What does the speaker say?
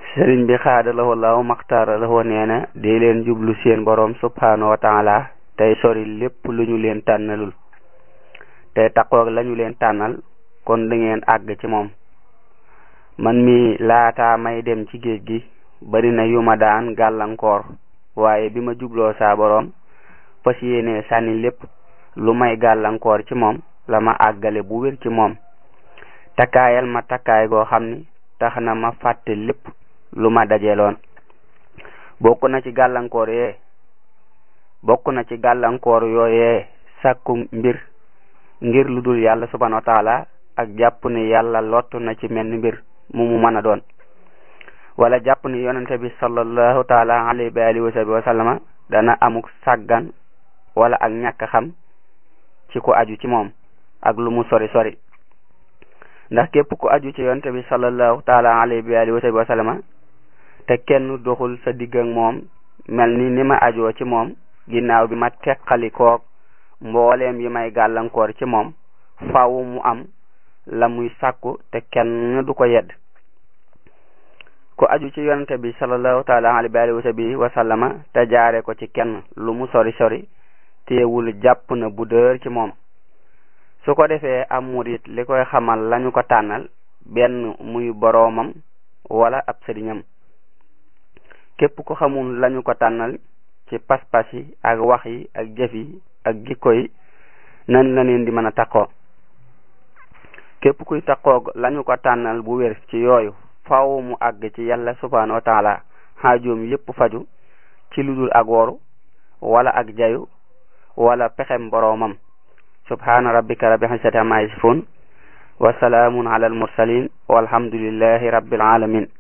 sëriñ bi xaada la law maxtaara la nee na dee leen jublu seen boroom subhanahu wa taala tey sori lépp lu ñu leen tànnalul tey taqoog lañu leen tànnal kon da ngeen àgg ci moom man mi laata may dem ci géej gi bari na yu ma daan gàllankoor waaye bi ma jubloo saa boroom fas yéene sànni lépp lu may gàllankoor ci moom la ma àggale bu wér ci moom takkaayal ma takkaay goo xam ni tax na ma fàtte lépp lu ma dajeloon bokk na ci gàllankoor yee bokk na ci gàllankoor yooyee sàkku mbir ngir lu dul yàlla subhanahu wa taala ak jàpp ni yàlla lottu na ci menn mbir mu mu mën a doon wala jàpp ni yonente bi sallallahu taala alayhi wa alihi wa sahbihi wa sallama dana amuk sàggan wala ak ñàkk xam ci ku aju ci moom ak lu mu sori sori ndax képp ku aju ci yonente bi sallallahu taala alayhi wa alihi wa sahbihi wa sallama te kenn doxul sa digg ak moom mel ni ni ma ajoo ci moom ginnaaw bi ma teqali koog mbooleem yi may gàllankoor ci moom faaw mu am la muy sàkku te kenn du ko yedd ku aju ci yonente bi sallallahu taala alayhi wa sallama te jaare ko ci kenn lu mu sori sori teewul jàpp na bu dër ci moom su ko defee am murit li koy xamal lañu ko tànnal benn muy boroomam wala ab sëriñam képp ku xamul lañu ko tànnal ci pas-pas yi ak wax yi ak jëf yi ak jikko yi nan la leen di mën a takkoo képp kuy takkoog lañu ko tànnal bu wér ci yooyu faaw mu àgg ci yàlla subhanahu wa taala xaajoom yépp faju ci lu dul ak woru wala ak jayu wala pexem boroomam subhana rabbika rabbil izzati amma yasifun wa salaamun ala al mursalin walhamdulillahi rabbil alamin